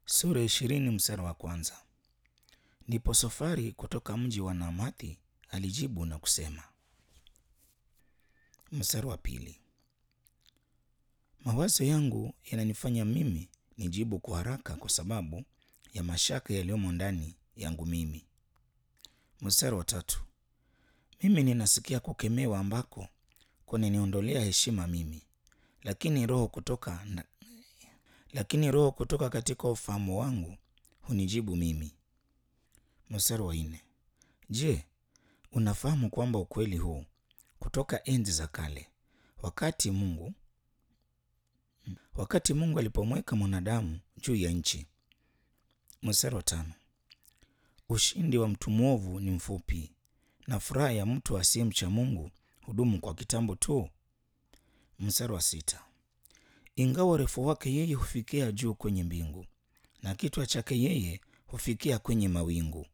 Sura ya ishirini mstari wa kwanza. Ndipo Sofari kutoka mji wa Naamathi alijibu na kusema. Mstari wa pili. Mawazo yangu yananifanya mimi nijibu kwa haraka kwa sababu ya mashaka yaliyomo ndani yangu mimi. Mstari wa tatu. Mimi ninasikia kukemewa ambako kunaniondolea heshima mimi, lakini roho kutoka na, lakini roho kutoka katika ufahamu wangu hunijibu mimi. Mstari wa nne. Je, unafahamu kwamba ukweli huu kutoka enzi za kale, wakati Mungu wakati Mungu alipomweka mwanadamu juu ya nchi. Mstari wa tano. Ushindi wa mtu mwovu ni mfupi na furaha ya mtu asiyemcha Mungu hudumu kwa kitambo tu. Mstari wa sita. Ingawa urefu wake yeye hufikia juu kwenye mbingu na kichwa chake yeye hufikia kwenye mawingu.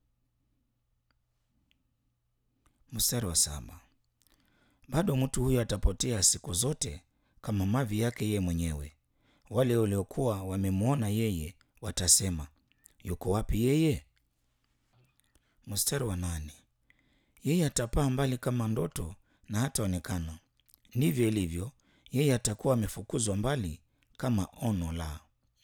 Mstari wa saba. Bado mtu huyo atapotea siku zote kama mavi yake yeye mwenyewe. Wale waliokuwa wamemwona yeye watasema, yuko wapi yeye? Mstari wa nane. Yeye atapaa mbali kama ndoto na hataonekana. Ndivyo ilivyo, yeye atakuwa amefukuzwa mbali kama ono la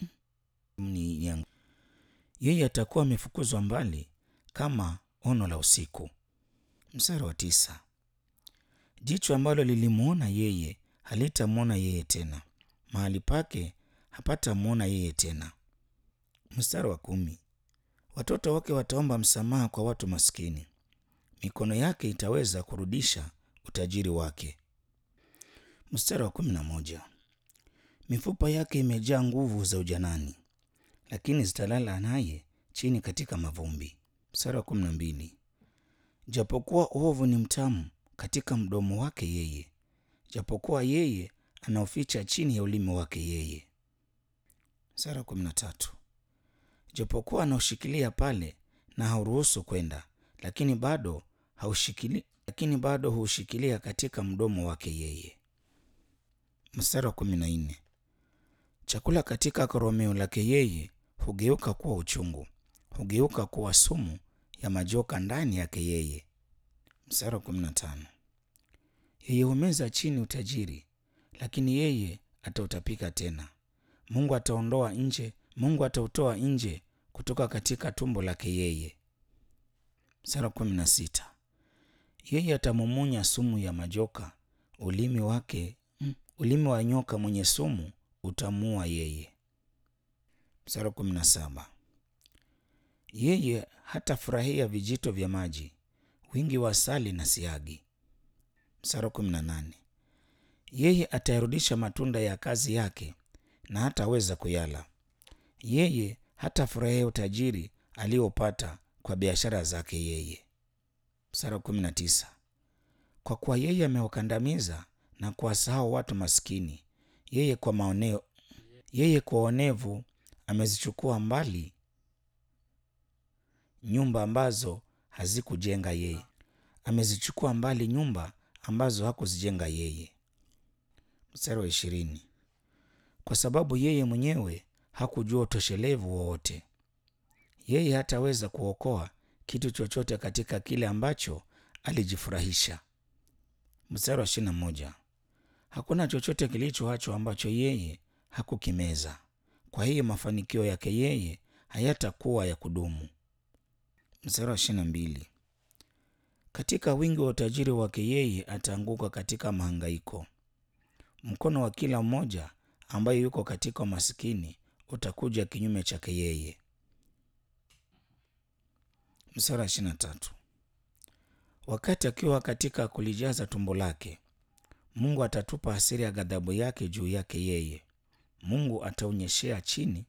yeye atakuwa amefukuzwa mbali kama ono la usiku. Mstari wa tisa. Jicho ambalo lilimwona yeye halitamwona yeye tena, mahali pake hapatamwona yeye tena. Mstari wa kumi. Watoto wake wataomba msamaha kwa watu maskini, mikono yake itaweza kurudisha utajiri wake. Mstari wa kumi na moja. Mifupa yake imejaa nguvu za ujanani, lakini zitalala naye chini katika mavumbi. Mstari wa kumi na mbili. Japokuwa uovu ni mtamu katika mdomo wake yeye, japokuwa yeye anaoficha chini ya ulimi wake yeye. Mstari wa kumi na tatu. Japokuwa anaushikilia pale na hauruhusu kwenda, lakini bado haushikili, lakini bado huushikilia katika mdomo wake yeye. Mstari wa kumi na nne. Chakula katika koromeo lake yeye hugeuka kuwa uchungu, hugeuka kuwa sumu ya majoka ndani yake yeye. Mstari wa kumi na tano. Yeye humeza chini utajiri, lakini yeye atautapika tena. Mungu ataondoa nje, Mungu atautoa nje kutoka katika tumbo lake yeye. Mstari wa kumi na sita. Yeye atamumunya sumu ya majoka, ulimi wake mm, ulimi wa nyoka mwenye sumu utamuua yeye. Mstari wa kumi na saba. Yeye hatafurahia vijito vya maji, wingi wa asali na siagi. Mstari wa kumi na nane. Yeye atayarudisha matunda ya kazi yake na hataweza kuyala. Yeye hatafurahia utajiri aliopata kwa biashara zake yeye. Mstari wa kumi na tisa. Kwa kuwa yeye amewakandamiza na kuwasahau watu maskini, yeye kwa maoneo, yeye kwa onevu amezichukua mbali nyumba ambazo hazikujenga yeye, amezichukua mbali nyumba ambazo hakuzijenga yeye. Mstari wa ishirini. Kwa sababu yeye mwenyewe hakujua utoshelevu wowote, yeye hataweza kuokoa kitu chochote katika kile ambacho alijifurahisha. Mstari wa ishirini na moja. Hakuna chochote kilichoachwa ambacho yeye hakukimeza, kwa hiyo mafanikio yake yeye hayatakuwa ya kudumu. Mstari wa ishirini na mbili. Katika wingi wa utajiri wake yeye ataanguka katika mahangaiko. Mkono wa kila mmoja ambaye yuko katika umasikini utakuja kinyume chake yeye. Mstari wa ishirini na tatu. Wakati akiwa katika kulijaza tumbo lake, Mungu atatupa hasira ya ghadhabu yake juu yake yeye. Mungu ataonyeshea chini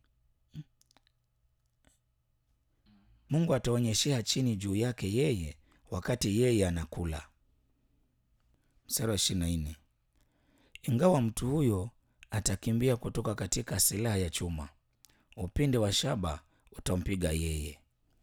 Mungu ataonyeshea chini juu yake yeye wakati yeye anakula. Mstari wa ishirini na nne. Ingawa mtu huyo atakimbia kutoka katika silaha ya chuma, upinde wa shaba utampiga yeye.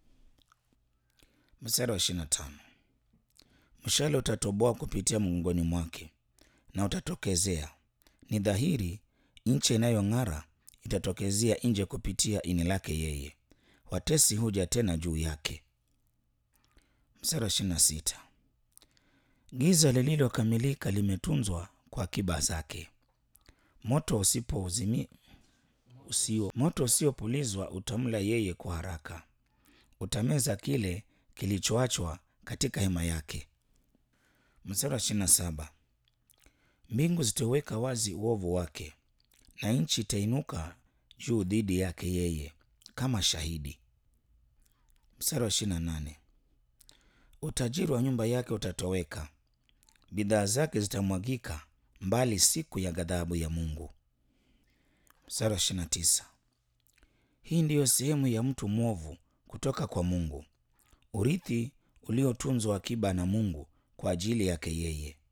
Mstari wa ishirini na tano. Mshale utatoboa kupitia mgongoni mwake na utatokezea. Ni dhahiri nchi inayong'ara itatokezea nje kupitia ini lake yeye. Watesi huja tena juu yake. Mstari wa ishirini na sita. Giza lililokamilika limetunzwa kwa akiba zake. Moto usipouzimi usio moto usiopulizwa utamla yeye kwa haraka, utameza kile kilichoachwa katika hema yake. Mstari wa ishirini na saba. Mbingu zitaweka wazi uovu wake, na nchi itainuka juu dhidi yake yeye kama shahidi. Mstari wa ishirini na nane. Utajiri wa nyumba yake utatoweka, bidhaa zake zitamwagika mbali siku ya ghadhabu ya Mungu. Mstari wa ishirini na tisa. Hii ndiyo sehemu ya mtu mwovu kutoka kwa Mungu, urithi uliotunzwa akiba na Mungu kwa ajili yake yeye.